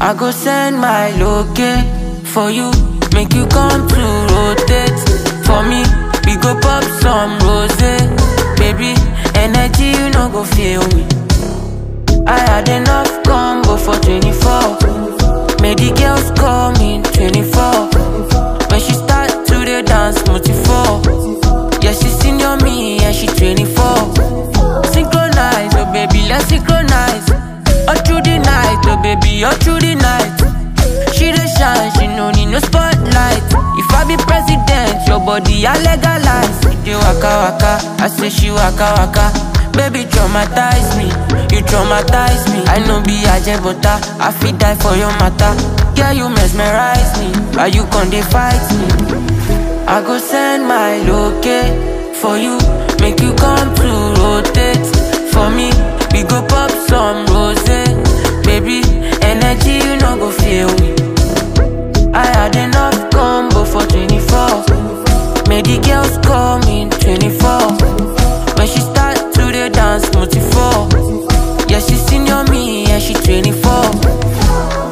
I go send my location for you, make you come to rotate for me. We go pop some rose, baby. Energy you no go feel me. I had enough combo for 24. Made the girls call me 24. When she start to the dance, multi-four. Yeah, she senior me, and she 24. Synchronize, oh baby, let's synchronize. All through the night, oh baby, all through the night. She the shine, she no need no spotlight. If I be president, your body I legalize. You waka waka, I say she waka waka. Baby traumatize me, you traumatize me. I know be ajebota, I fit die for your matter. Yeah, you mesmerize me, why you con dey fight me? I go send my location for you, make you come to rotate for me. We go pop some rose, baby. Energy you no go feel me. I had enough combo for 24. Made the girls call me 24. When she start to the dance, multi-four. Yeah, she senior me, and she 24.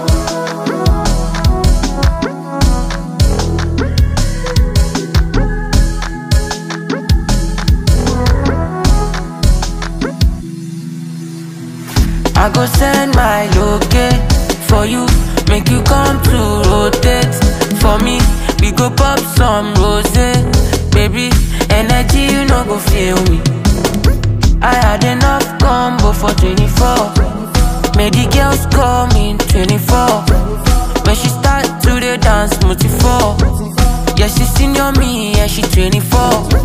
I go send my location for you, make you come to rotate for me. We go pop some rose, baby. Energy you no go feel me. I had enough combo for 24. Made the girls call me 24. When she start to the dance, multi-four. Yeah, she senior me, and she 24.